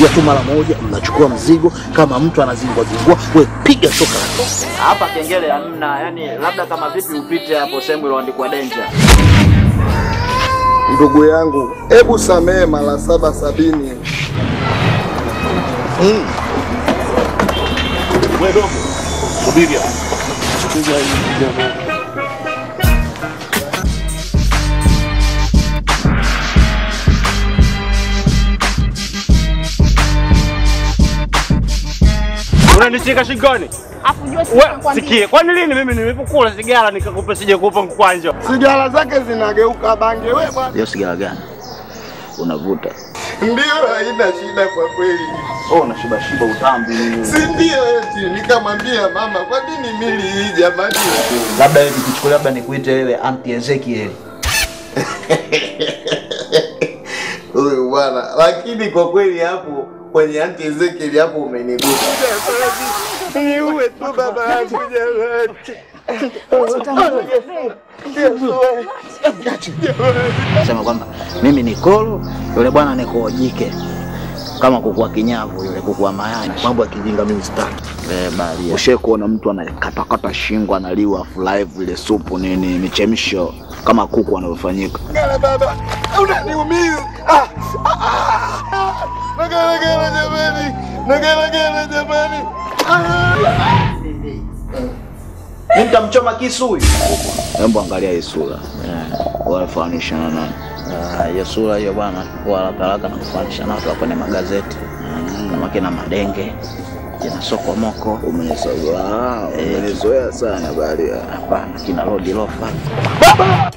piga tu mara moja, mnachukua mzigo. Kama mtu anazingua zingua, we piga shoka la tosi. Hapa kengele hamna, yani labda kama vipi upite hapo sehemu iliyoandikwa danger. Ndugu yangu, hebu samehe mara saba sabini. We dogo, subiri hapo. Unanishika shingoni? Afu jua We, sikie, kwani lini mimi nimepokula sigara nikakupa sije kupa mkwanja? Sigara zake zinageuka bange. We bwana, Hiyo sigara gani unavuta? ndio haina shida kwa kweli, Oh, unashiba shiba utambi nini? si ndio? Eti nikamwambia mama, kwa nini mili hii jamani? Labda hivi kuchukulia, labda nikuite wewe anti Ezekiel. Huyu bwana, lakini kwa kweli hapo kwenye anti Ezekiel hapo umenigusa. Niue tu baba yangu jamani. Sema kwamba mimi ni kolo, yule bwana ni kojike, kama kuku wa kinyavu yule kuku wa mayai. Mambo ya kijinga mimi sitaki. Eh, bali ushe kuona mtu anakatakata shingo analiwa live ile supu nini michemsho kama kuku wanavyofanyika. Ngala baba, unaniumiza. Ah, ah, ah. Nagala gala jamani. Nagala gala jamani. Mimi nitamchoma kisu huyu. Hebu angalia hii sura. Eh, wanafanisha na nani? Ah, hiyo sura hiyo bwana, kwa haraka haraka na kufanisha na watu wa kwenye magazeti. Kama kina Madenge, kina Sokomoko. Umenizoea. Umenizoea sana bali. Hapana, kina Lodi Lofa.